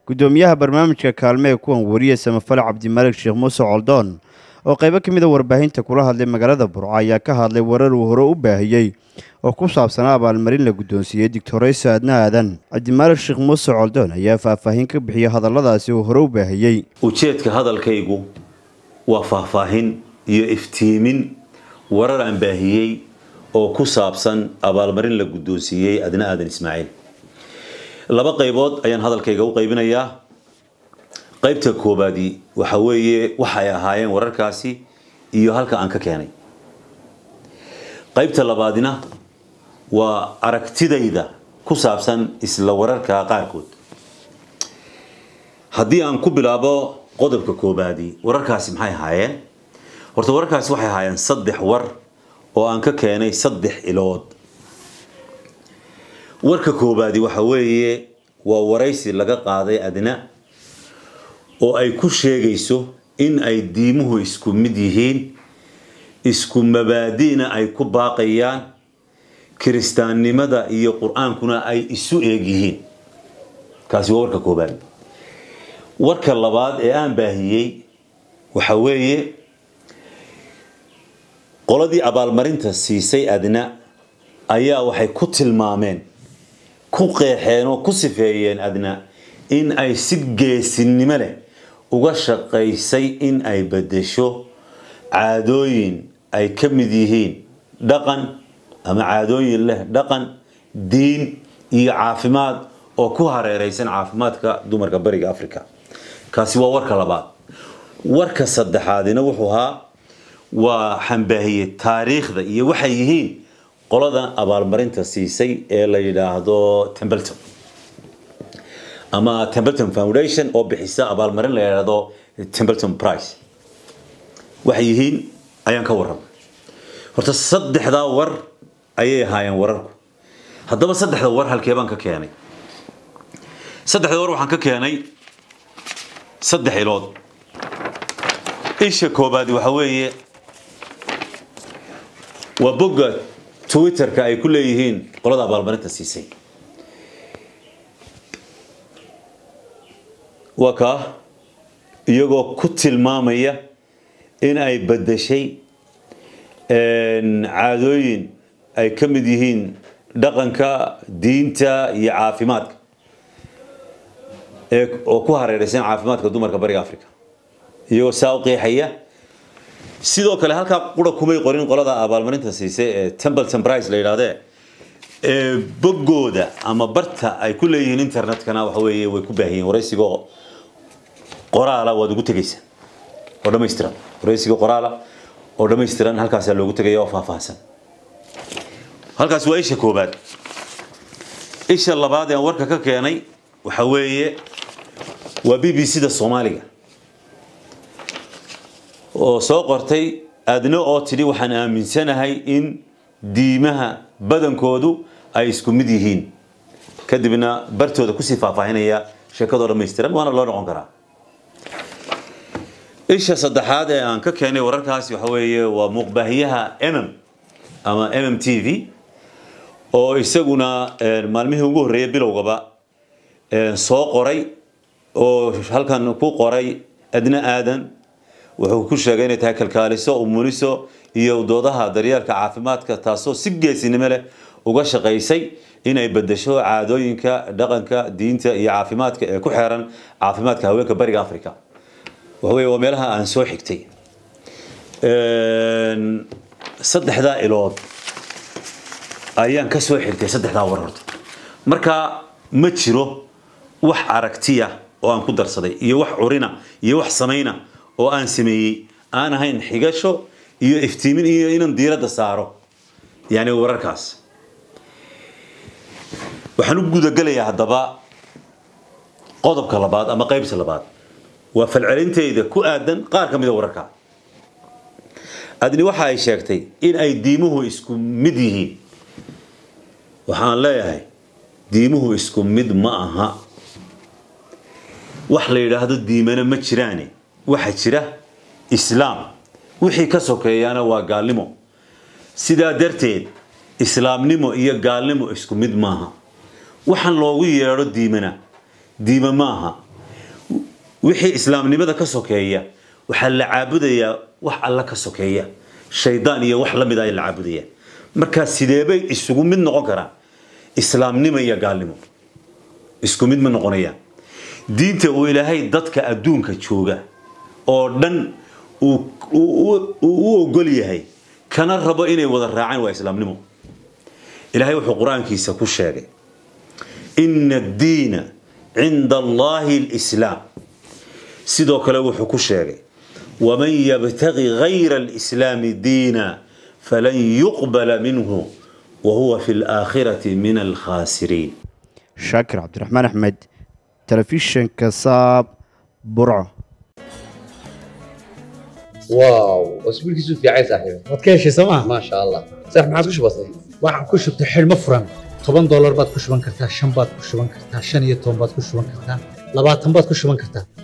guddoomiyaha barnaamijka kaalme ee kuwan wariye samafale cabdimalik sheekh muuse coldoon oo qaybo ka mid a warbaahinta kula hadlay magaalada burco ayaa ka hadlay warar uu hore u baahiyey oo ku saabsanaa abaalmarin la guddoonsiiyey digtoreysa adna aadan cabdimalik sheekh muuse coldoon ayaa faahfaahin ka bixiyey hadalladaasi uu hore u baahiyey ujeedka hadalkaygu waa faahfaahin iyo iftiimin warar aan baahiyey oo ku saabsan abaalmarin la guddoonsiiyey adna aadan ismaaciil laba qaybood ayaan hadalkayga u qaybinayaa qaybta koobaadi waxa weeye waxay ahaayeen wararkaasi iyo halka aan ka keenay qaybta labaadina waa aragtidayda ku saabsan isla wararka qaarkood haddii aan ku bilaabo qodobka koobaadi wararkaasi maxay ahaayeen horta wararkaasi waxay ahaayeen saddex war oo aan ka keenay saddex ilood warka koobaadi waxa weeye waa waraysi laga qaaday adna oo ay ku sheegayso in ay diimuhu isku mid yihiin isku mabaadi'na ay ku baaqayaan kiristaannimada iyo qur-aankuna ay isu eeg yihiin kaasi waa warka koobaad warka labaad ee aan baahiyey waxa weeye qoladii abaalmarinta siisay adna ayaa waxay ku tilmaameen ku qeexeen oo ku sifeeyeen adna in ay si geesinimo leh uga shaqaysay in ay bedesho caadooyin ay ka mid yihiin dhaqan ama caadooyin leh dhaqan diin iyo caafimaad oo ku hareeraysan caafimaadka dumarka bariga africa kaasi waa warka labaad warka saddexaadina wuxuu ahaa waa xambaahiyey taariikhda iyo waxay yihiin qoladan abaalmarinta siisay ee la yidhaahdo templeton ama templeton foundation oo bixisa abaalmarin la yidhaahdo templeton price waxay yihiin ayaan ka warramay horta saddexdaa war ayay ahaayeen wararku haddaba saddexda war halkee baan ka keenay saddexda war waxaan ka keenay saddex ilood isha koobaadi waxa weeye waa bogga twitterka ay ku leeyihiin qolada abaalmarinta siisay waa kaa iyagoo ku tilmaamaya in ay bedeshay caadooyin ay ka mid yihiin dhaqanka diinta iyo caafimaadka oo ku hareeraysan caafimaadka dumarka bariga africa iyagoo saa u qeexaya sidoo kale halkaa qura kumay qorin qolada abaalmarinta siisay ee templeton price la yidhahdee ee boggooda ama barta ay ku leeyihiin internetkana waxa weeye way ku baahiyeen waraysigoo qoraala waad ugu tegaysaan oo dhammaystiran waraysiga qoraala oo dhammaystiran halkaasaa loogu tegaya oo faahfaahsan halkaas waa isha koobaad isha labaad ee warka ka keenay waxa weeye waa b b c da soomaaliga oo soo qortay adna oo tidhi waxaan aaminsanahay in diimaha badankoodu ay isku mid yihiin kadibna bartooda kusii faahfaahinaya sheekadoo dhammaystiran waana loo noqon karaa isha saddexaad ee aan ka keenay wararkaasi waxa weeye waa muuqbaahiyaha mm ama mm t v oo isaguna maalmihii ugu horreeyay bilowgaba soo qoray oo halkan ku qoray adna aadan wuxuu ku sheegay inay tahay kalkaaliso umuliso iyo doodaha daryeelka caafimaadka taasoo si geesinimo leh uga shaqaysay inay bedesho caadooyinka dhaqanka diinta iyo caafimaadka ee ku xeeran caafimaadka haweenka bariga africa waxawey waa meelaha aan soo xigtay saddexdaa ilood ayaan ka soo xigtay saddexdaa war horta marka ma jiro wax aragtiya oo aan ku darsaday iyo wax curina iyo wax samayna oo aan sameeyey aan ahayn xigasho iyo iftiimin iyo inaan diiradda saaro yani wararkaas waxaan u gudagelayaa haddaba qodobka labaad ama qaybta labaad waa falcelintayda ku aadan qaar ka mida wararka adni waxa ay sheegtay in ay diimuhu isku mid yihiin waxaan leeyahay diimuhu isku mid ma aha wax la yidhaahdo diimana ma jiraane waxaa jira islaam wixii ka sokeeyaana waa gaalnimo sidaa darteed islaamnimo iyo gaalnimo isku mid maaha waxaan loogu yeedho diimana diime maaha wixii islaamnimada ka sokeeya waxaa la caabudayaa wax alla ka sokeeya shaydaan iyo wax la mid ay la caabudayaan markaa sideebay isugu mid noqon karaan islaamnimo iyo gaalnimo isku mid ma noqonayaan diinta uu ilaahay dadka adduunka jooga oo dhan uu u ogol yahay kana rabo inay wada raacaan waa islaamnimo ilaahay wuxuu qur-aankiisa ku sheegay ina addiina cinda allahi alislaam sidoo kale wuxuu ku sheegay waman yabtagi gayra alislaami diina falan yuqbala minhu wahuwa fi laakhirati min alkhaasiriin shaakir cabdiraxmaan axmed telefishinka saab burco واو اسبوع كيسو في عايز صاحبي waad ka heshay sooma ما شاء الله صح ما عاد كش بسيط waxaan ku shubtay xidhmo furan toban doolar baad ku shuban kartaa shan baad ku shuban kartaa shan iyo toban baad ku shuban kartaa labaatan baad ku shuban kartaa